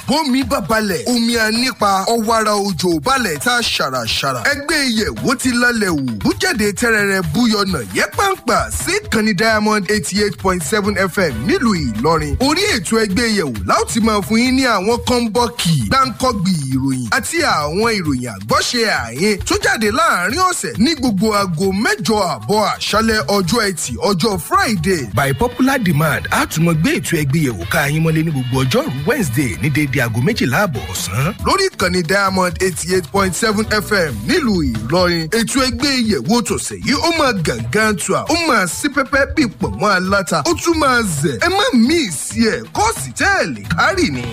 bómi bá balẹ̀ omi ànípa ọ̀wàrà òjò balẹ̀ tá a ṣàràṣàrà ẹgbẹ́ ìyẹ̀wò ti lálẹ́ wò bújáde tẹ́rẹ̀rẹ̀ búyọ̀nà yẹ pàǹpà sí ìkànnì diamond eighty eight point seven fm nílùú ìlọrin orí ètò ẹgbẹ́ ìyẹ̀wò láwọn ti máa fún yín ní àwọn kọ́ńbọ́ọ̀kì gbáǹkọ́gbì ìròyìn àti àwọn ìròyìn àgbọ́ṣe àyín tó jáde láàrin ọ̀sẹ̀ ní gbogbo aago mẹ́jọ àbọ̀ àṣálẹ̀ ọjọ́ ẹtì ọjọ́ friday by popular demand a tún mọ gbé ètò ẹgbẹ́ ìyẹ̀wò ká yín mọ́lé ní gbogbo ọjọ́rú wednesday ní déédéé aago méjìlá àbọ̀ ọ̀sán lórí ìkànnì diamond eighty eight point seven fm nílùú ìlọrin ètò ẹgbẹ́ ìyẹ̀wò tọ̀sẹ̀ yìí ó máa gàngán tu à ó máa sí pẹ́pẹ́ bí pọ̀nmọ́ aláta ó tún máa zẹ̀ ẹ má mí ì sí ẹ̀ kọ́ọ̀sì tẹ́ẹ̀lì kárì ni.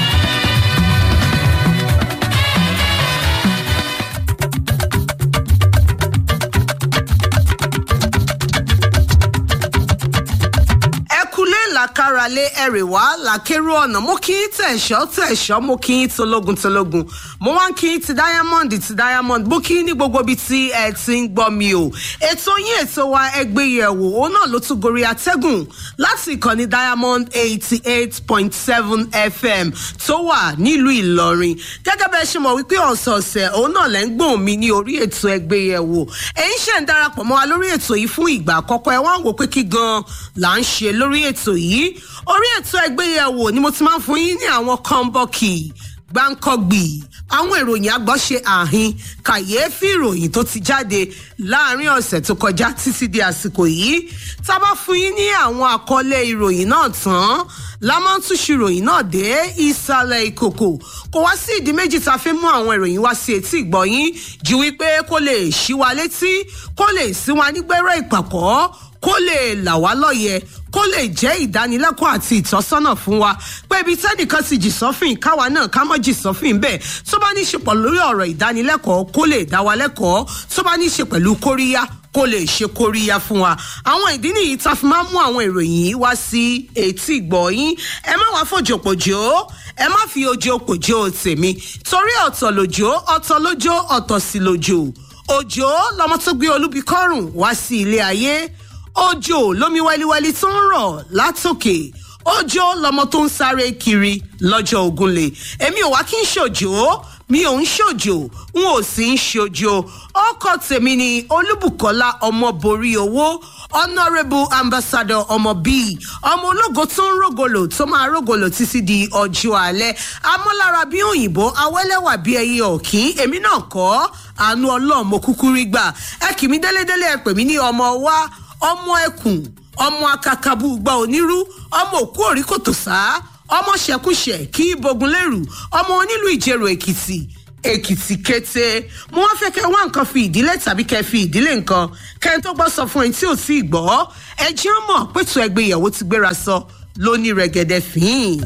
ẹkúlé làkàràlé ẹrẹ̀wá làkèrò ọ̀nà mo kí í tẹ̀sọ́ tẹ̀sọ́ mo kí í tológun tológun mo wá ń kí í ti diamond ti diamond mo kí í ní gbogbo ibi tí ẹ ti ń gbọ́ mi o ètò yín ètò wa ẹgbẹ́ yẹ̀wò òun náà ló tún gorí atẹ́gùn láti ìkànnì diamond eighty eight point seven fm tó wà nílùú ìlọrin gẹ́gẹ́ bẹ́ẹ̀ ṣe mọ̀ wípé ọ̀sọ̀ọ̀sẹ̀ òun náà lẹ́ ń gbóhùn mi ní orí ètò ẹgbẹ́ yẹ̀wò ẹ̀yin ṣe ń darapọ̀ mọ́ wa lórí ètò yìí fún ìgbà àkọ́kọ́ ẹ wá ń wò pé kí gan-an là ń ṣe lórí ètò yìí orí ètò ẹgbẹ́yẹ̀wò ni mo ti máa ń fún yín ní àwọn kọ́ńbọ́ọ̀kì gbáǹkọ́gbì àwọn ìròyìn àgbọ̀ṣe àhín kàyééfì ìròyìn tó ti jáde láàrin ọ̀sẹ̀ tó kọjá títí di àsìkò yìí tá a bá fún yín ní àwọn àkọlé ìròyìn náà tán la máa ń túṣu ìròyìn náà dé ìsàlẹ̀ ìkòkò kò wá sí ìdí méjì tá a fi mú àwọn ìròyìn wá sí etí ìgbọ̀yìn ju wípé kó lè ṣí wa létí kó lè sí wa nígbẹ́rẹ́ ìpàkọ́ kó lè là wá lọ́yẹ̀ kó lè jẹ́ ìdánilẹ́kọ̀ọ́ àti ìtọ́sọ́nà fún wa pé ibi tẹ́nìkan ti jì sọ́fìn káwa náà ká mọ́ jì sọ́fìn bẹ́ẹ̀ tó bá ní í ṣe pọ̀ lórí ọ̀rọ̀ ìdánilẹ́kọ̀ọ́ kó lè dá wa lẹ́kọ̀ọ́ tó bá ní í ṣe pẹ̀lú kóríyá kó lè ṣe kóríyá fún wa àwọn ìdí nìyí tá a fi máa mú àwọn ìròyìn yìí wá sí etí ìgbọ̀yìn ẹ má wá fòjòpòjò ẹ má fi ojo pòjò tèmi torí ọ̀tọ̀ lòjò ọ̀tọ̀ lójó ọ̀tọ̀ sí lòjò òjò lọmọ tó gbé olúbi kọrùn wá sí ilé ayé òjò lómi wẹ́líwẹ́lí tó ń rọ̀ látòkè òjò lọmọ tó ń sáré kiri lọ́jọ́ ogunlé èmi ò wá kí n ṣòjò mi ò ń ṣòjò n ò sì ń ṣòjò ọkọ tèmi ni olúbùkọ́lá ọmọ borí owó honourable ambassador ọmọ bíi ọmọ ológo tó ń rògòlò tó máa rògòlò títí di ọjọ́ alẹ́ amọ́lára bí òyìnbó awẹ́lẹ́wà bí ẹyẹ ọ̀kín èmi náà kọ́ àánú ọlọ́mọ kúkú rí gbà ẹ kì mí délédélé ẹ pè mí ní ọmọ wa ọmọ ẹkùn ọmọ akakabu gba onírú ọmọ òkú òrí kòtò sá ọmọ ṣẹkúṣẹ kí bogun lérù ọmọ onílù ìjẹrò èkìtì èkìtì kété mo wá fẹ́ kẹ́ wá nǹkan fi ìdílé tàbí kẹ́ fi ìdílé nǹkan kẹ́ tó gbọ́ sọ fún ẹni tí ò tí ì gbọ́ ẹ jẹ́ mọ̀ pẹ̀tù ẹgbẹ́ ìyàwó ti gbéra sọ lóní rẹ̀gẹ̀dẹ̀ fín.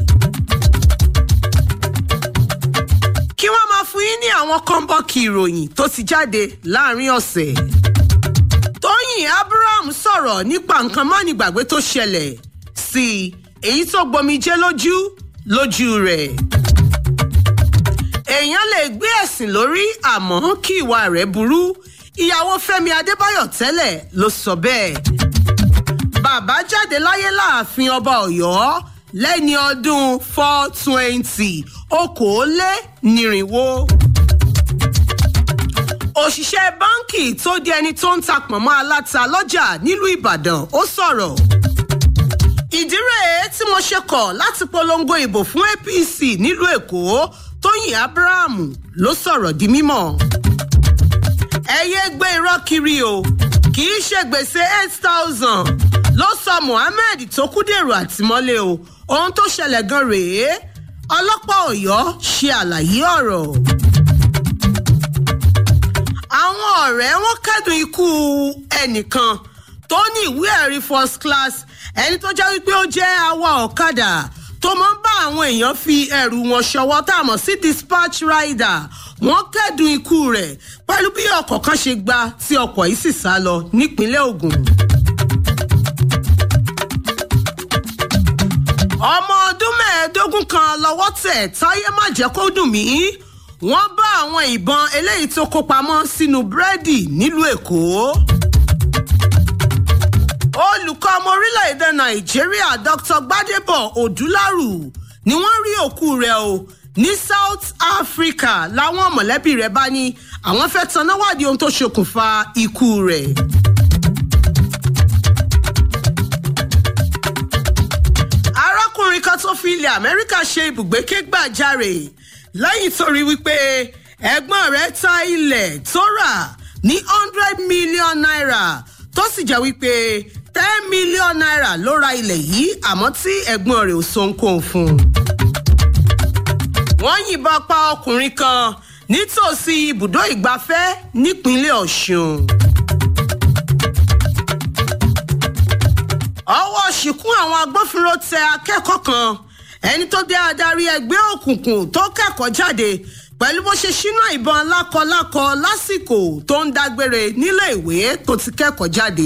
kí wọ́n máa fún yín ní àwọn kọ́ńbọ́ọ̀kì ìròyìn tó ti jáde láàrin ọ̀sẹ̀ tóyìn abraham sọ̀rọ̀ nípa nǹkan mánigbàgbé tó ṣẹlẹ̀ sí i èyí tó gbomijé lójú lójú rẹ̀. èèyàn lè gbé ẹ̀sìn lórí àmọ́ kí ìwà rẹ̀ burú ìyàwó fẹ́mi adébáyọ̀ tẹ́lẹ̀ ló sọ bẹ́ẹ̀. bàbá jáde láyé láàfin ọba ọ̀yọ́ lẹ́ni ọdún four twenty okòólé-nírínwó òṣìṣẹ́ báǹkì tó di ẹni tó ń ta pọ̀nmọ́ aláta lọ́jà nílùú ìbàdàn ó sọ̀rọ̀. ìdí rèé tí mo ṣe kọ̀ láti polongo ìbò fún apc nílùú èkó tóyìn abraham ló sọ̀rọ̀ di mímọ́. ẹ yéé gbé irọ́ kiri o kì í ṣe gbèsè eight thousand ló sọ mohammed tó kú dèrò àtìmọ́lé o ohun tó ṣẹlẹ̀ gan rèé ọlọ́pàá ọ̀yọ́ ṣe àlàyé ọ̀rọ̀ àwọn ọ̀rẹ́ wọn kẹ́dùn ikú ẹnìkan tó ní ìwé ẹ̀rí first class ẹni tó jẹ́ wípé ó jẹ́ awa ọ̀kadà tó máa ń bá àwọn èèyàn fi ẹrù wọn ṣọwọ́ tá a mọ̀ sí dispatch rider wọ́n kẹ́dùn ikú rẹ̀ pẹ̀lú bí ọkọ̀ kan ṣe gba tí ọkọ̀ yìí sì sá lọ nípínlẹ̀ ogun. ọmọ ọdún mẹ́ẹ̀ẹ́dógún kan lọ́wọ́ tẹ̀ táyé má jẹ́ kó dùn mí wọ́n bá àwọn ìbọn eléyìí tó kó pamọ́ sínú búrẹ́dì nílùú èkó. olùkọ́ ọmọ orílẹ̀-èdè nàìjíríà dr gbadebo odúlárù ni wọ́n rí òkú rẹ̀ o ní south africa làwọn mọ̀lẹ́bí rẹ̀ bá ní àwọn fẹ́ tanná wádìí ohun tó ṣokùnfà ikú rẹ̀. arákùnrin kan tó fi ilẹ̀ amẹ́ríkà ṣe ibùgbé ké gbàjarè lẹ́yìn tó rí wípé ẹ̀gbọ́n rẹ̀ ta ilẹ̀ tó rà ní hundred million naira tó sì jẹ́ wípé ten million naira ló ra ilẹ̀ yìí àmọ́ tí ẹ̀gbọ́n rẹ̀ ò so ohunkóhun fún un. wọ́n yìnbọn pa ọkùnrin kan nítòsí ibùdó ìgbafẹ́ nípínlẹ̀ ọ̀ṣun. ọwọ́ ṣìkún àwọn agbófinró tẹ akẹ́kọ̀ọ́ kan ẹni tó jẹ́ adarí ẹgbẹ́ òkùnkùn tó kẹ́kọ̀ọ́ jáde pẹ̀lú bó ṣe ṣínà ìbọn lákọlákọ lásìkò tó ń dágbére nílé ìwé tó ti kẹ́kọ̀ọ́ jáde.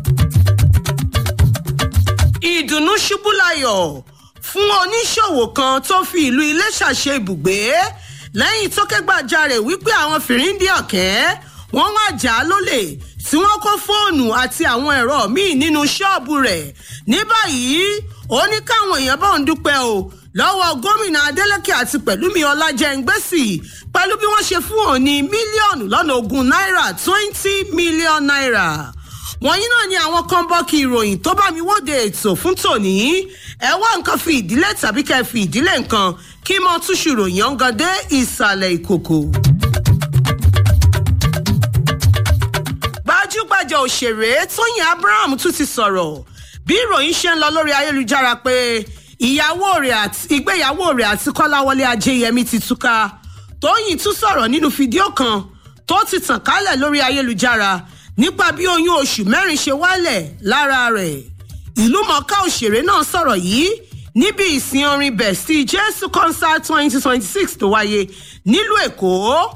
ìdùnnú ṣubú layọ̀ fún oníṣòwò kan tó fi ìlú iléṣà ṣe ibùgbé lẹ́yìn tó kẹ́gbàjarè wípé àwọn fìríndì ọ̀kẹ́ wọ́n wá jà á lólè tí wọ́n kó fóònù àti àwọn ẹ̀rọ míì nínú ṣọ́ọ̀bù rẹ̀ ní báyìí ó ní káwọn èèyàn bá ń dúpẹ́ o lọ́wọ́ gómìnà adeleke àti pẹ̀lúmi ọlájẹ́ngbẹ́sì pẹ̀lú bí wọ́n ṣe fún òun ní mílíọ̀nù lọ́nà ogún náírà twenty million naira wọ̀nyí náà ni àwọn kan bọ́ kí ìròyìn tó bá mi wóde ètò fún tòní ẹ wá nǹkan fi ìdílé tàbí kẹ́ fi ìdílé nǹkan kí mo túṣu ròyìn ọ̀ngàn dé ìsàlẹ̀ ìkòkò. gbajúgbajà òṣèré tóyìn abraham tún ti sọ̀rọ̀ bí ìròyìn ṣe ń lọ lórí ayélujára pé ìyàwó rẹ̀ àti ìgbéyàwó rẹ̀ àti kọ́láwọlé ajéyẹmí ti túká tóyìn tún sọ̀rọ̀ nínú fídíò kan tó ti tàn kálẹ̀ lórí ayélujára nípa bí oyún oṣù mẹ́rin ṣe wálẹ̀ lára rẹ̀ ìlú mọ̀ọ́ká òṣèré náà sọ̀rọ̀ yìí níbi ìsìn orin bẹ̀sí jésù concert twenty twenty six tó wáyé nílùú èkó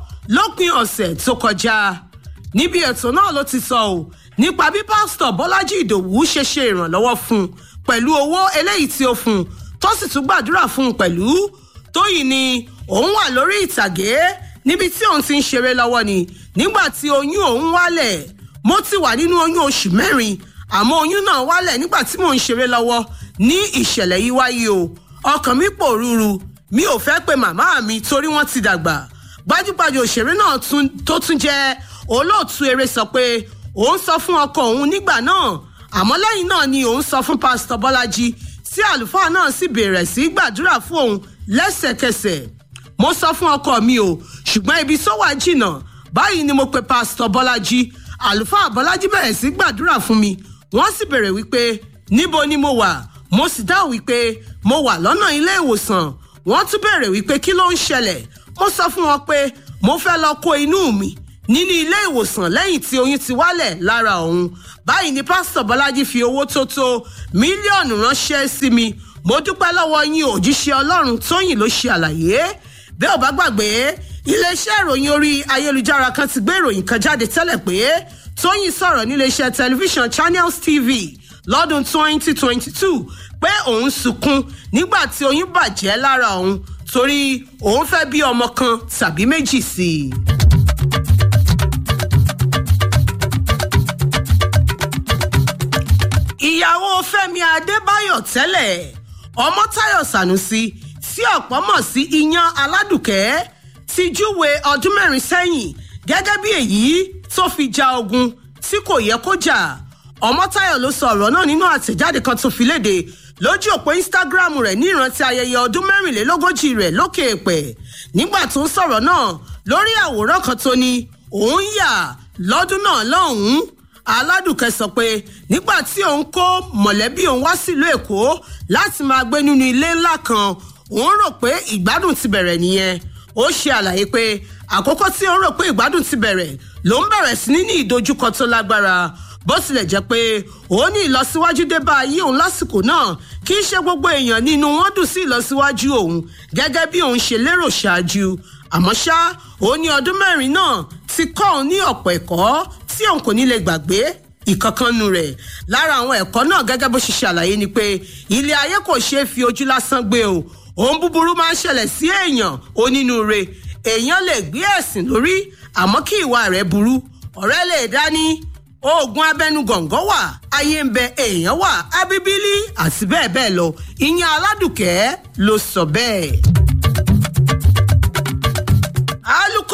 lópin ọ̀sẹ̀ tó kọjá níbi ètò náà ló ti sọ ọ́ nípa bí pásítọ̀ bọ́lájí ìdòwú ṣe ṣe ìrànlọ́wọ́ fún un pẹ̀lú owó eléyìí tí ó fún un tó sì tún gbàdúrà fún un pẹ̀lú tóyìn ni òun wà lórí ìtàgé níbi tí òun ti ń ṣeré lọ́wọ́ ni nígbà tí oyún òun wálẹ̀ mo ti wà nínú oyún oṣù mẹ́rin àmọ́ oyún náà wálẹ̀ nígbà tí mò ń ṣeré lọ́wọ́ ní ìṣẹ̀lẹ̀ yìí wáyé o ọkàn mi pòrúurú mi ò fẹ́ pe màmá mi torí wọ́n ti dàgbà gbajúgbajà òṣèré náà tó tún jẹ́ olóòtú eré sọ pé òun sọ fún ọkọ òun nígbà náà àmọ́ lẹ́yìn náà ni òun sọ fún pásítọ̀ bọ́lájí tí àlùfáà náà sì bẹ̀rẹ̀ sí gbàdúrà fún òun lẹ́sẹ̀kẹsẹ̀ mo sọ fún ọkọ mi o ṣùgbọ́n ibi tó wà jìnnà báyìí ni mo pe pásítọ̀ bọ́lájí àlùfáà bọ́lájí bẹ̀rẹ̀ sí gbàdúrà fún mi wọ́n sì bẹ̀rẹ̀ wípé níbo ni mo wà mo sì dáhùn wípé mo wà lọ́nà ilé ìwòsàn wọ́n tún bẹ̀rẹ̀ wípé kí ló ń ṣẹlẹ̀ mo sọ fún wọn pé mo fẹ́ lọ kó inú mi nínú ilé ìwòsàn lẹ́yìn tí oyún ti wálẹ̀ lára òun báyìí ni pásítọ̀ bọ́lájí fi owó tó tó mílíọ̀nù ránṣẹ́ sí mi mo dúpẹ́ lọ́wọ́ yín òjíṣẹ́ ọlọ́run tóyìn ló ṣe àlàyé bẹ́ẹ̀ ò bá gbàgbé iléeṣẹ́ ìròyìn orí ayélujára kan ti gbé ìròyìn kan jáde tẹ́lẹ̀ pé tóyìn sọ̀rọ̀ níléeṣẹ́ tẹlifíṣàn channels tv lọ́dún 2022 pé òun sunkún nígbà tí oyún bàjẹ́ lára òun torí òun fẹ́ bí ọmọ kan tàbí méjì sí i. ìyàwó fẹmi adébáyọ tẹlẹ ọmọtáyọ sànúsì tí ọ̀pọ̀ mọ̀ sí iyán aládùkẹ́ ti júwe ọdún mẹ́rin sẹ́yìn gẹ́gẹ́ bí èyí tó fi ja ogun tí kò yẹ kó jà ọmọtáyọ ló sọ ọ̀rọ̀ náà nínú àtẹ̀jáde kan tó fi léde lójú òpó instagram rẹ̀ ní ìrántí ayẹyẹ ọdún mẹ́rìnlélógójì rẹ̀ lókè èpẹ̀ nígbà tó ń sọ̀rọ̀ náà lórí àwòrán kan tó ní òun yà lọ́dún náà lọ́hùn-ún aládùkẹ́ sọ pé nígbà tí òun kó mọ̀lẹ́bí òun wá sílùú èkó láti máa gbé nínú ilé ńlá kan òun rò pé ìgbádùn ti bẹ̀rẹ̀ nìyẹn ó ṣe àlàyé pé àkókò tí òun rò pé ìgbádùn ti bẹ̀rẹ̀ ló ń bẹ̀rẹ̀ sí ní ní ìdojúkọ tó lágbára bó tilẹ̀ jẹ́ pé òun ní ìlọsíwájú dé bá ayé òun lásìkò náà kì í ṣe gbogbo èèyàn nínú wọn dùn sí ìlọsíwájú òun gẹ́gẹ́ bí òun ṣe lérò ṣáájú àmọ́ ṣá òun ní ọdún mẹ́rin náà ti kọ́ òun ní ọ̀pọ̀ ẹ̀kọ́ tí òun kò ní lè gbàgbé ìkankannu rẹ̀ lára àwọn ẹ̀kọ́ náà gẹ́gẹ́ bó ṣe ṣàlàyé ni pé ilé ayé kò ṣeé fi ojú lásán gbé o ohun búburú máa ń ṣẹlẹ̀ sí èèyàn onínúure èèyàn lè gbé ẹ̀sìn lórí àmọ́ kí ìwà rẹ̀ burú ọ̀rẹ́ lè dání oògùn abẹnú gọ̀ǹgọ̀ wà ayé ń bẹ èèyàn wà abíbílì àti bẹ́ẹ̀ bẹ́ẹ̀ lọ ìyẹn aládùkẹ́ ló sọ bẹ́ẹ̀.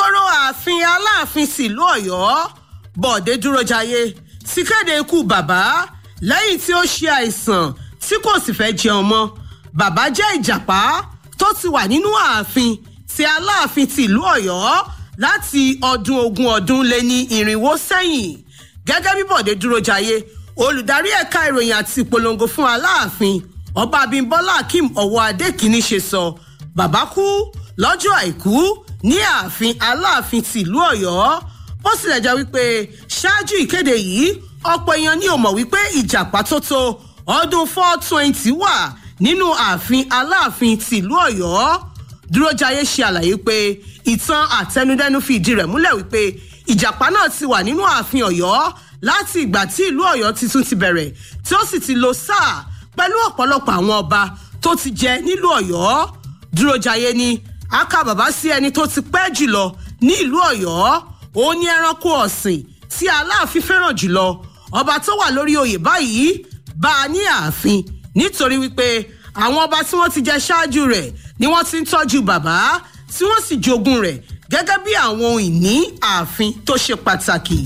ìgboro ààfin aláàfin tìlú ọ̀yọ́ bọ̀dé dúrójayé ti kéde ikú bàbá lẹ́yìn tí ó ṣe àìsàn tí kò sì fẹ́ jẹun mọ́ bàbá jẹ́ ìjàpá tó ti wà nínú ààfin ti aláàfin tìlú ọ̀yọ́ láti ọdún ogún ọdún lé ní irinwó sẹ́yìn gẹ́gẹ́ bí bọ̀dé dúrójayé olùdarí ẹ̀ka ìròyìn àti ìpolongo fún aláàfin ọba abímbọ́lá akeem ọwọ́ adékìní ṣe sọ bàbá kú lọ́jọ́ àìkú ní ààfin aláàfin tìlú ọ̀yọ́ bó tilẹ̀ jẹ́ wípé ṣáájú ìkéde yìí ọ̀pọ̀ èèyàn ní ò mọ̀ wípé ìjàpá tó tó ọdún four twenty wà nínú ààfin aláàfin tìlú ọ̀yọ́ dúrójayé ṣe àlàyé pé ìtàn àtẹnudẹ́nu fi ìdí rẹ̀ múlẹ̀ wípé ìjàpá náà ti wà nínú ààfin ọ̀yọ́ láti ìgbà tí ìlú ọ̀yọ́ titun ti bẹ̀rẹ̀ tí ó sì ti lo sáà pẹ̀lú ọ̀pọ̀lọpọ̀ àwọn ọba tó ti jẹ nílùú ọ̀yọ́ dúrójayé ni a kà bàbá sí ẹni tó ti pẹ́ jùlọ ní ìlú ọ̀yọ́ òun ní ẹranko ọ̀sìn tí aláàfin fẹ́ràn jùlọ ọba tó wà lórí oyè báyìí bá a ní ààfin nítorí wípé àwọn ọba tí wọ́n ti jẹ ṣáájú rẹ̀ ni wọ́n ti ń tọ́jú bàbá tí wọ́n sì jogún rẹ̀ gẹ́gẹ́ bí àwọn ohun ìní ààfin tó ṣe pàtàkì.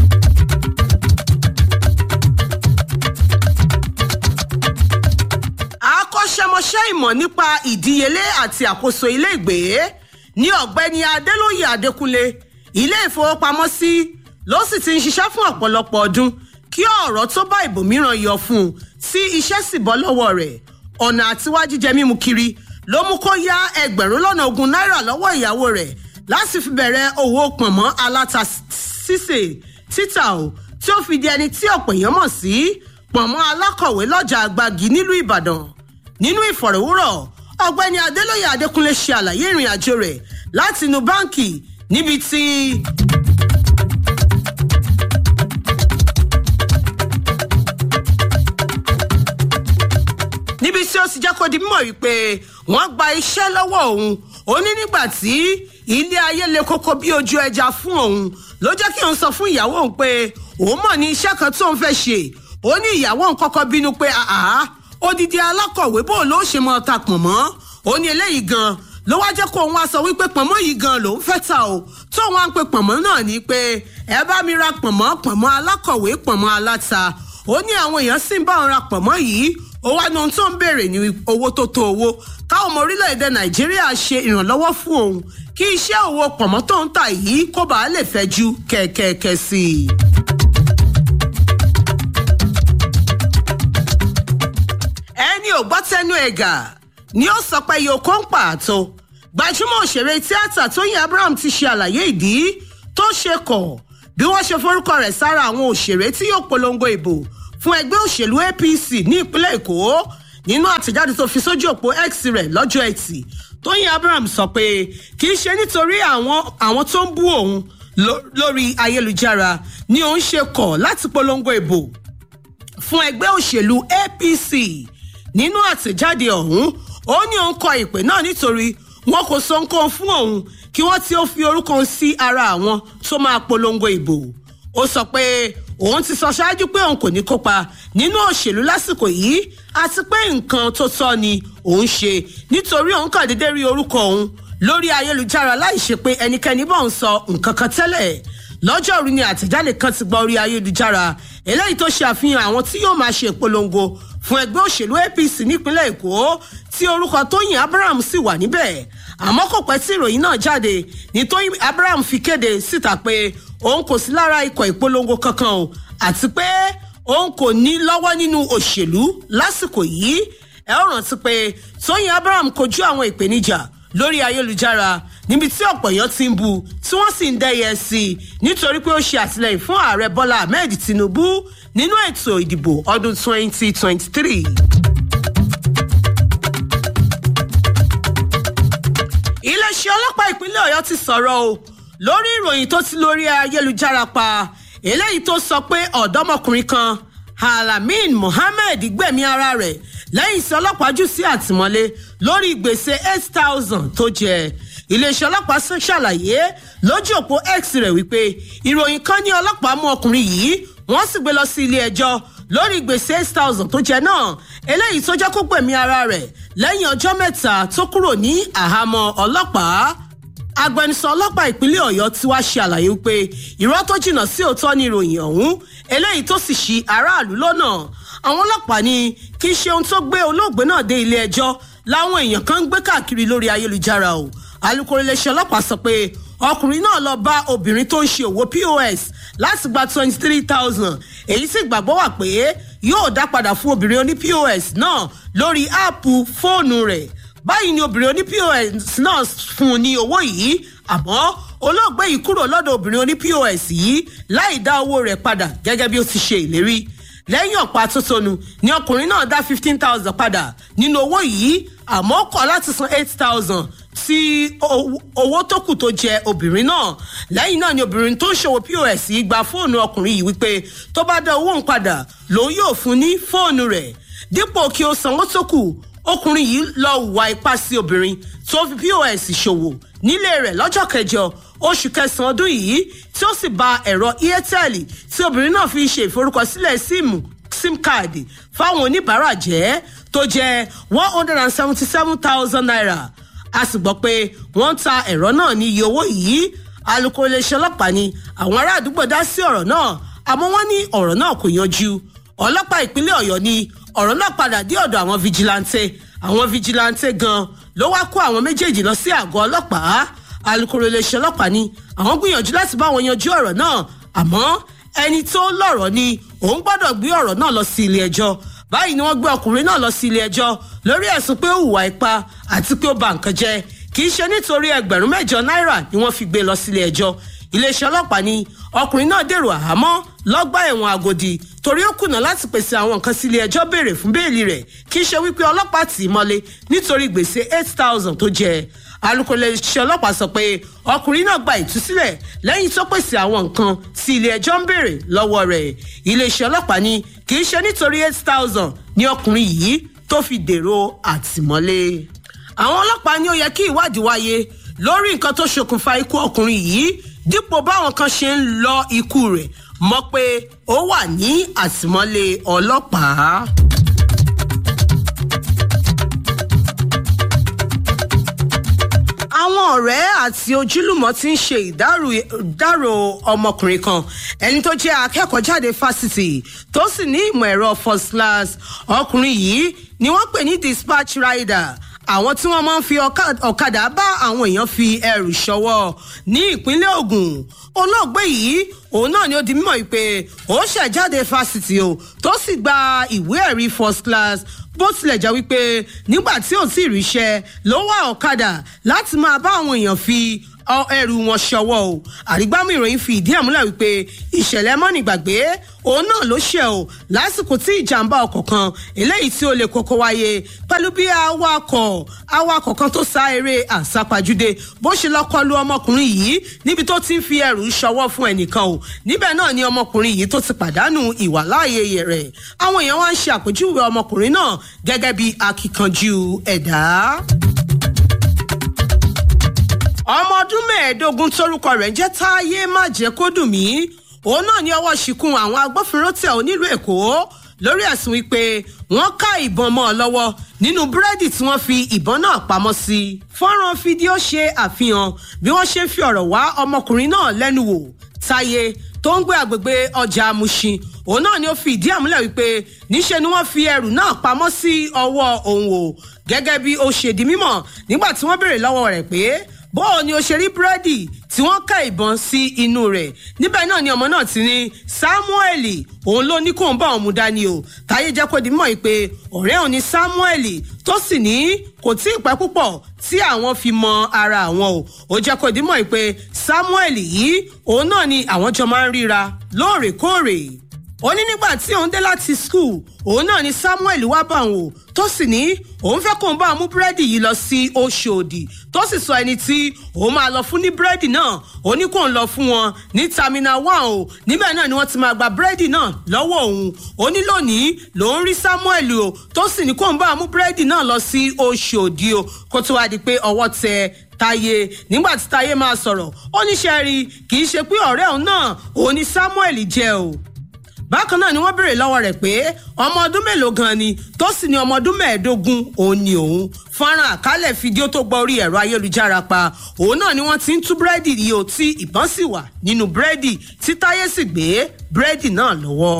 akọ́ṣẹ́mọṣẹ́ ìmọ̀ nípa ìdíyelé àti àkóso ilé ìgbé ní ọ̀gbẹ́ni adélóyè adékúnlé ilé ìfowópamọ́sí ló sì ti ń ṣiṣẹ́ fún ọ̀pọ̀lọpọ̀ ọdún kí ọ̀rọ̀ tó bá ìbòmíràn yọ fún un tí iṣẹ́ sì bọ́ lọ́wọ́ rẹ̀ ọ̀nà àtiwá jíjẹ mímu kiri ló mú kó yá ẹgbẹ̀rún lọ́nà ogún náírà lọ́wọ́ ìyàwó rẹ̀ láti fi bẹ̀rẹ̀ òwò pọ̀nmọ́ aláta sísè títà o tí ó fi di ẹni tí ọ̀pọ̀ èèyàn mọ̀ sí pọ̀nmọ́ alákọ̀wé lọ́jà àgbàgì nílùú ìbàdàn nínú ìfọ̀rọ̀wúrọ̀ ọ̀gbẹ́ni adélóyè adékúnlé ṣe àlàyé ìrìn àjò rẹ̀ láti inú báǹkì níbi tí. níbi tí ó ti jẹ́ kó di mímọ̀ wípé wọ́n gba iṣẹ́ lọ́wọ́ òun ó ní nígbà tí ilé ayé le koko bí ojú ẹja fún òun ló jẹ́ kí òun sọ fún ìyàwó òun pé òun mọ̀ ní iṣẹ́ kan tóun fẹ́ ṣe ó ní ìyàwó òun kọ́kọ́ bínú pé àá odidi alákọ̀wé bó ló ṣe mọ́ ta pọ̀nmọ́ ó ní eléyìí gan ló wá jẹ́ kó òun wá sọ wípé pọ̀nmọ́ yìí gan lòún fẹ́ ta o tó wọn á pe pọ̀nmọ́ náà ní pé ẹ bá mi ra pọ̀nmọ́ pọ̀nmọ́ alákọ̀wé pọ̀nmọ́ aláta ó ní àwọn èèyàn sì ń bá òun ra pọ̀nmọ́ yìí ó wá ní ohun tó ń béèrè ní owó tó tó owó káwọn ọmọ orílẹ̀-èdè nàìjíríà ṣe ìrànlọ́wọ́ fún òun kí iṣẹ́ òwò pọ̀nmọ́ tó ń tà yìí kó bàa lè fẹ́ ju kẹ̀kẹ́kẹ́ sí i. ẹni ò gbọ́ tẹnu ẹ̀gà ni ó sọ pé yòókó ń pààtó gbajúmọ̀ òṣèré tíátà tóyìn abraham ti ṣe àlàyé ìdí tó ṣe kọ̀ bí wọ́n ṣe forúkọ rẹ̀ sára àwọn òṣèré tí yóò polongo ìbò fún ẹgbẹ́ òṣèlú apc ní ìpínlẹ̀ èkó nínú àtẹ̀jáde tó fi sójú òpó x rẹ̀ lọ́jọ́ ẹtì tóyìn abraham sọ pé kì í ṣe nítorí àwọn àwọn tó ń bú òun lórí ayélujára ni òun ṣe kọ̀ láti polongo ìbò fún ẹgbẹ́ òṣèlú apc nínú àtẹ̀jáde ọ̀hún ó ní òun kọ ìpè náà nítorí wọn kò sọ nǹkan fún òun kí wọ́n tí ó fi orúkọ sí ara àwọn tó máa polongo ìbò ó sọ pé òun ti sọ ṣáájú pé òun kò ní kópa nínú òṣèlú lásìkò yìí àti pé nǹkan tó tọ́ ni òun ṣe nítorí òun kàn déédéé rí orúkọ òun lórí ayélujára láì ṣe pé ẹnikẹ́ni bọ̀ ń sọ nǹkan kan tẹ́lẹ̀ lọ́jọ́rú ni àtẹ̀jáde kan ti gba orí ayélujára eléyìí tó ṣe àfihàn àwọn tí yóò máa ṣe ìpolongo fún ẹgbẹ́ òṣèlú apc nípínlẹ̀ èkó tí orúkọ tóyìn abraham sì wà níbẹ̀ àmọ́ kò pẹ́ tí ìròyìn náà jáde ní tóyìn abraham fi kéde síta pé òun kò sí lára ikọ̀ ìpolongo kankan o àti pé òun kò ní lọ́wọ́ nínú òṣèlú lásìkò yìí ẹ ó rántí pé tóyìn abraham kojú àwọn ìpèníjà lórí ayélujára níbi tí ọ̀pọ̀ èèyàn ti ń bu tí wọ́n sì ń dẹ́yẹ sí i nítorí pé ó ṣe àtìlẹyìn fún ààrẹ bọ́lá ahmed tinubu nínú ètò ìdìbò ọdún 2023. iléeṣẹ́ ọlọ́pàá ìpínlẹ̀ ọ̀yọ́ ti sọ̀rọ̀ o lórí ìròyìn tó ti lórí ayélujára pa eléyìí tó sọ pé ọ̀dọ́mọkùnrin kan alamin mohammed gbẹ̀mí ara rẹ̀ lẹ́yìn tí ọlọ́pàá jù sí àtìmọ́lé lórí gbèsè eight thousand tó jẹ iléeṣẹ́ ọlọ́pàá ṣàlàyé lójú òpó x rẹ̀ wípé ìròyìn kan ní ọlọ́pàá mú ọkùnrin yìí wọ́n sì gbé lọ sí ilé ẹjọ́ lórí gbèsè eight thousand tó jẹ náà eléyìí tó jẹ́ kó gbẹ̀mí ara rẹ̀ lẹ́yìn ọjọ́ mẹ́ta tó kúrò ní àhámọ́ ọlọ́pàá agbẹnusọ ọlọ́pàá ìpínlẹ̀ ọ̀yọ́ ti wá ṣe àlàyé pé irọ́ tó jìnnà sí òótọ́ ni ìròyìn ọ̀hún eléyìí tó sì ṣì aráàlú lọ́nà àwọn ọlọ́pàá ní kì í ṣe ohun tó gbé olóògbé náà dé ilé ẹjọ́ láwọn èèyàn kan ń gbé káàkiri lórí ayélujára o alūkkóró iléeṣẹ́ ọlọ́pàá sọ pé ọkùnrin náà lọ bá obìnrin tó ń ṣe òwò pos láti gba twenty three thousand èyí sì gbàgbọ́ wà pé yóò dá padà fún obìnrin oní pos náà lórí áàpù fóònù rẹ̀ báyìí ni obìnrin oní pos náà fún un ní owó yìí àmọ́ olóògbé yìí kúrò lọ́dọ̀ obìnrin oní pos yìí láì dá owó rẹ̀ padà gẹ́gẹ́ bí ó ti ṣe ìlérí lẹ́yìn ọ̀pá tótónu ni ọkùnrin náà dá fifteen thousand padà nínú owó yìí àmọ́ ó kọ̀ láti san eight thousand tí owó tó kù tó jẹ obìnrin náà lẹ́yìn náà ni obìnrin tó ń ṣòwò pos yìí gba fóònù ọkùnrin yìí wípé tó bá dá owó ń padà lòun yóò fún ní fóònù rẹ̀ dípò kí ó sanwó tó kù ọkùnrin yìí lọ hùwà ipá sí obìnrin tó fi pos ṣòwò nílé rẹ̀ lọ́jọ́ kẹjọ oṣù kẹsàn-án ọdún yìí tí ó sì ba ẹ̀rọ airtel tí obìnrin náà fi ṣe ìforúkọsílẹ̀ síìmù sim card fáwọn oníbàárà jẹ́ tó jẹ́ one hundred and seventy seven thousand naira a sì gbọ́ pé wọ́n ń ta ẹ̀rọ náà ní iye owó yìí alūkkóró iléeṣẹ́ ọlọ́pàá ni àwọn ará àdúgbò dá sí ọ̀rọ̀ náà àmọ́ wọ́n ní ọ̀rọ̀ náà kò yanjú ọlọ́pàá ìpínlẹ̀ ọ̀yọ́ ni ọ̀rọ̀ náà padà dé ọ̀dọ̀ àwọn fijilantè àwọn fijilantè gan ló wá kó àwọn méjèèjì lọ sí àgọ́ ọlọ́pàá alūkkóró iléeṣẹ́ ọlọ́pàá ni àwọn gbìyànjú láti bá wọn yanjú ọ̀rọ̀ náà àmọ́ ẹni tó lọ̀rọ̀ ni òun gbọ́dọ̀ gbé ọ̀rọ̀ náà lọ sí ilé ẹjọ́ báyìí ni wọ́n gbé ọkùnrin náà lọ sí ilé ẹjọ́ lórí ẹ̀sùn pé ó hùwà ipá àti pé ó ba nǹkan jẹ́ kì í ṣe nítorí ẹgbẹ̀rún mẹ́jọ náírà ni wọ́n fi gbé lọ sílé ẹjọ́ iléeṣẹ́ ọlọ́pàá ni ọkùnrin náà dèrò àhámọ́ lọ́gbà ẹ̀wọ̀n àgòdì torí ó kùnà láti pèsè àwọn nǹkan sílé ẹjọ́ béèrè fún béèlì rẹ̀ kì í ṣe wípé ọlọ́pàá tì í mọ́lé nítorí gbèsè eight thousand tó jẹ alūkkóró iléeṣẹ́ ọlọ́pàá sọ pé ọkùnrin náà gba ìtúsílẹ̀ lẹ́yìn tó pèsè àwọn nǹkan tí ilé ẹjọ́ ń béèrè lọ́wọ́ rẹ̀ iléeṣẹ́ ọlọ́pàá ni kì í ṣe nítorí eight thousand ní ọkùnrin yìí tó fi dèrò àtìmọ́lé àwọn ọlọ́pàá ní ó yẹ kí ìwádìí wáyé lórí nǹkan tó ṣokùnfà ikú ọkùnrin yìí dípò báwọn kan ṣe ń lọ ikú rẹ̀ mọ̀ pé ó wà ní àtìmọ́lé ọlọ́pàá. àwọn ọ̀rẹ́ àti ojúlùmọ̀ ti ń ṣe ìdárò ọmọkùnrin kan ẹni tó jẹ́ akẹ́kọ̀ọ́ jáde fásitì tó sì ní ìmọ̀ ẹ̀rọ first class ọkùnrin yìí ni wọ́n pè ní dispatch rider àwọn tí wọ́n máa ń fi ọ̀kadà bá àwọn èèyàn fi ẹrù ṣọwọ́ ní ìpínlẹ̀ ogun olóògbé yìí òun náà ni ó di mímọ̀ pé ó ṣẹ̀jáde fásitì o tó sì gba ìwé ẹ̀rí first class bó tilẹ̀ jẹ́ wípé nígbà tí ò tí ì ríṣẹ́ ló wá ọ̀kadà láti máa bá àwọn èèyàn fi ẹrù wọn ṣọwọ́ o àrígbámú ìròyìn fi ìdí ẹ̀ múlẹ̀ wípé ìṣẹ̀lẹ̀ mọ́nìgbàgbé òun náà ló ṣe o lásìkò tí ìjàmbá ọkọ̀ kan eléyìí tí ó lè kókó wáyé pẹ̀lú bí awakọ̀ awakọ̀ kan tó sá eré àsápajúdé bó ṣe lọ kọlu ọmọkùnrin yìí níbi tó ti ń fi ẹrù ṣọwọ́ fún ẹnìkan o níbẹ̀ náà ni ọmọkùnrin yìí tó ti pàdánù ìwàláàyè rẹ̀ àwọn èèyàn wá ń ṣe àpèjúwe ọmọkùnrin náà gẹ́gẹ́ bí akíkanjú ẹ̀dá ọmọ ọdún mẹ́ẹ̀ẹ́dógún tórúkọ rẹ̀ ń jẹ́ táyé má jẹ́ kó dùn mí òun náà ní ọwọ́ ṣìkún àwọn agbófinró tẹ̀ ọ́ nílùú èkó lórí ẹ̀sùn wípé wọ́n ká ìbọn mọ́ ọ lọ́wọ́ nínú búrẹ́dì tí wọ́n fi ìbọn náà pamọ́ sí. fọ́nrán fídíò ṣe àfihàn bí wọ́n ṣe ń fi ọ̀rọ̀ wá ọmọkùnrin náà lẹ́nu wò táyé tó ń gbé àgbègbè ọjà amúṣin òun náà ni ó fi ìdí àmúlẹ̀ wípé níṣe ni wọ́n fi ẹrù náà pamọ́ sí ọwọ́ òun o gẹ́gẹ́ bí ó ṣe di mímọ̀ nígbà tí wọ́n béèrè lọ́wọ́ rẹ̀ pé bóò ni o ṣe rí búrẹ́dì tí wọ́n ká ìbọn sí inú rẹ̀ níbẹ̀ náà ni ọmọ náà ti ní samuel òun ló ní kó ń bá òun mú dání o táyé jẹ́ kó di mọ̀ pé ọ̀rẹ́ òun ni samuel tó sì ní kò tí ì pẹ́ púpọ̀ tí àwọn fi mọ ara àwọn o ó jẹ́ kó di mọ̀ pé samuel yìí òun náà ni àwọn jọ máa ń ríra lóòrèkóòrè ó ní nígbà tí òun dé láti skul òun náà ni samuel wá bá òun o tó sì ní òun fẹ́ kóun bá òun mú búrẹ́dì yìí lọ sí oṣòdì tó sì sọ ẹni tí òun máa lọ fún ní búrẹ́dì náà ó ní kóun lọ fún wọn ní terminal one o níbẹ̀ náà ni wọ́n ti máa gba búrẹ́dì náà lọ́wọ́ òun ó ní lónìí lòun rí samuel o tó sì ní kóun bá òun mú búrẹ́dì náà lọ sí oṣòdì o kó tó wá di pé ọwọ́ tẹ táyé nígbà tí táyé máa sọ̀rọ̀ ó ní sẹ́rí kì í ṣe pé ọ̀rẹ́ òun náà òun ni samuel jẹ́ o bákan náà ni wọ́n béèrè lọ́wọ́ rẹ̀ pé ọmọ ọdún mélòó gan ni tó sì ní ọmọ ọdún mẹ́ẹ̀ẹ́dógún òun ni òun fọ́nrán àkálẹ̀ fídíò tó gba orí ẹ̀rọ ayélujára pa òun náà ni wọ́n ti ń tú búrẹ́dì yìí ó tí ìbọn sì wà nínú búrẹ́dì tí táyé sì gbé búrẹ́dì náà lọ́wọ́.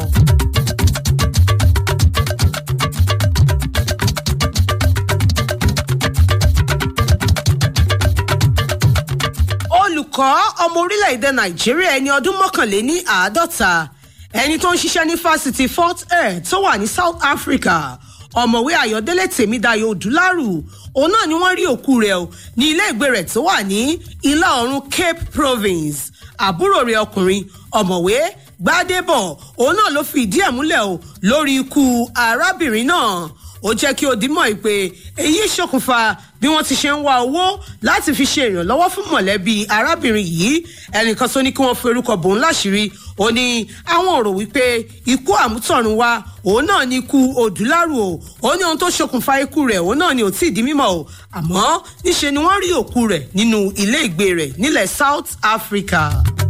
olùkọ́ ọmọ orílẹ̀-èdè nàìjíríà ẹni ọdún mọ́kànléní àádọ́ta ẹni tó ń ṣiṣẹ́ ní fásitì fort air tó wà ní south africa ọ̀mọ̀wé ayọ̀délé tèmídayọ̀ odúlárù òun náà ni wọ́n rí òkú rẹ̀ o ní ilé ìgbé rẹ̀ tó wà ní ìlà oòrùn cape province àbúrò rẹ̀ ọkùnrin ọ̀mọ̀wé gbádébọ̀ òun náà ló fi ìdí ẹ̀ múlẹ̀ o lórí ikú arábìnrin náà ó jẹ́ kí ó dimọ̀ pé èyí ṣokùnfà bí wọ́n ti ṣe ń wá owó láti fi ṣe ìrànlọ́wọ́ fún mọ̀lẹ́bí arábìnrin yìí ẹnìkan tó ní kí wọ́n fi orúkọ bòun láṣìírí ó ní àwọn ò rò wípé ikú àmútọ̀run wa òun náà ní ikú òdúlárù o ó ní ohun tó ṣokùnfà ikú rẹ̀ òun náà ni ò tí ì di mímọ̀ o àmọ́ níṣe ni wọ́n rí òkú rẹ̀ nínú ilé ìgbé rẹ̀ nílẹ̀ south africa.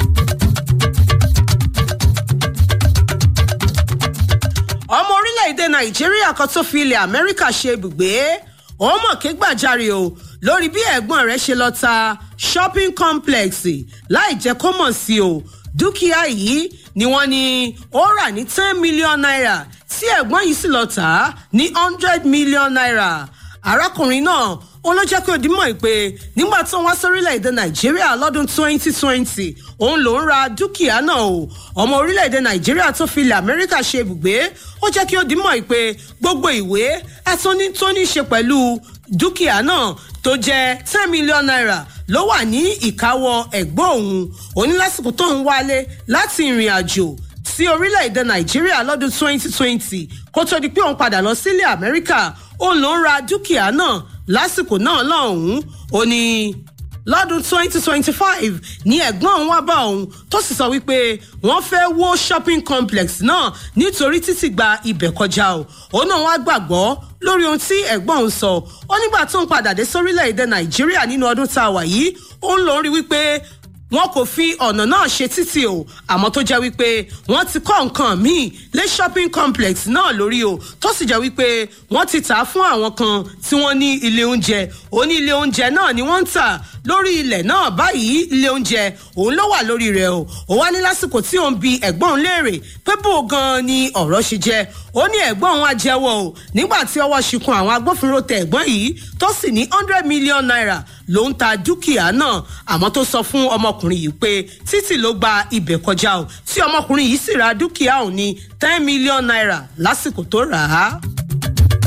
ọmọ orílẹ̀-èdè nàìjíríà kan tó fi ilẹ̀ amẹ́ríkà ṣe ibùgbé ó mọ̀ ké gbàjarè o lórí bí ẹ̀gbọ́n rẹ̀ ṣe lọ ta shopping complex láì jẹ́ kó mọ̀ sí o dúkìá yìí ni wọ́n ní ó rà ní ten million naira tí ẹ̀gbọ́n yìí sì lọ tà á ní hundred million naira arákùnrin náà ó ló jẹ́ kí ó dimọ̀ pé nígbà tó ń wá sórílẹ̀-èdè nàìjíríà lọ́dún 2020 òun ló ń ra dúkìá náà o ọmọ orílẹ̀-èdè nàìjíríà tó fi ilẹ̀ amẹ́ríkà ṣe ibùgbé ó jẹ́ kí ó dimọ̀ pé gbogbo ìwé ẹ̀tún tó ní ṣe pẹ̀lú dúkìá náà tó jẹ́ ten million naira ló wà ní ìkáwọ́ ẹ̀gbọ́n òun òní lásìkò tó ń wálé láti ìrìn àjò sí orílẹ̀-èdè nàìjíríà lọ́dún 2020 kó tó di pé òun padà lọ sílẹ̀ amẹ́ríkà òun ló ń ra dúkìá náà lásìkò náà lọ́hùn-ún ó ní lọ́dún 2025 ní ẹ̀gbọ́n òun wá bá òun tó sì sọ wípé wọ́n fẹ́ wó shopping complex náà nítorí títì gba ibẹ̀ kọjá o òun náà wá gbàgbọ́ lórí ohun tí ẹ̀gbọ́n òun sọ ó nígbà tó ń padà dé sórílẹ̀-èdè nàìjíríà nínú ọdún tá a wà yìí òun lòún rí wípé wọn kò fi ọ̀nà náà ṣe títì o àmọ́ tó jẹ́ wípé wọ́n ti kọ́ nǹkan míì lé shopping complex náà lórí o tó sì jẹ́ wípé wọ́n ti tà á fún àwọn kan tí wọ́n ní ilé oúnjẹ òní ilé oúnjẹ náà ni wọ́n ń tà lórí ilẹ̀ náà báyìí ilé oúnjẹ òun ló wà lórí rẹ̀ o ó wá ní lásìkò tí òun bi ẹ̀gbọ́n òun léèrè pé bó gan ni ọ̀rọ̀ ṣe jẹ́ ó ní ẹ̀gbọ́n òun á jẹ́wọ́ o nígbà tí ọwọ́ ṣìkún àwọn agbófinró tẹ ẹ̀gbọ́n yìí tó sì ní hundred million naira ló ń ta dúkìá náà àmọ́ tó sọ fún ọmọkùnrin yìí pé títì ló gba ibẹ̀ kọjá o tí ọmọkùnrin yìí sì ra dúkìá òun ní ten million naira lásìkò tó rà á.